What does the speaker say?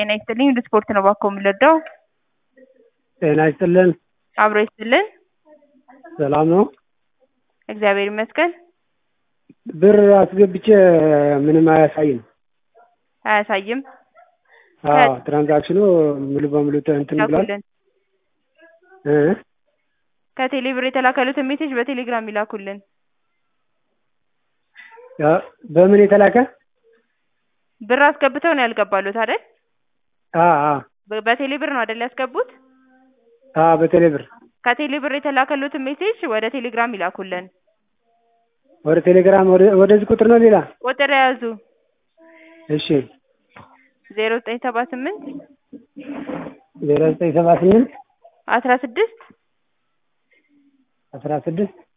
ጤና ይስጥልኝ ወደ ስፖርት ነው እባክዎ የምንረዳው? ጤና ይስጥልን አብሮ ይስጥልን ሰላም ነው? እግዚአብሔር ይመስገን። ብር አስገብቼ ምንም አያሳይም። አያሳይም? አዎ ትራንዛክሽኑ ሙሉ በሙሉ እንትን ብሏል። ይላኩልን። እ ከቴሌ ብር የተላከሉትን ሜሴጅ በቴሌግራም ይላኩልን። ያ በምን የተላከ? ብር አስገብተው ነው ያልገባሉት አይደል? አ አ በ- በቴሌ ብር ነው አይደል ያስገቡት? አ በቴሌ ብር ከቴሌ ብር የተላከሉትን ሜሴጅ ወደ ቴሌግራም ይላኩልን። ወደ ቴሌግራም ወደ ወደዚህ ቁጥር ነው ሌላ? ቁጥር የያዙ እሺ ዜሮ ዘጠኝ ሰባ ስምንት ዜሮ ዘጠኝ ሰባ ስምንት አስራ ስድስት አስራ ስድስት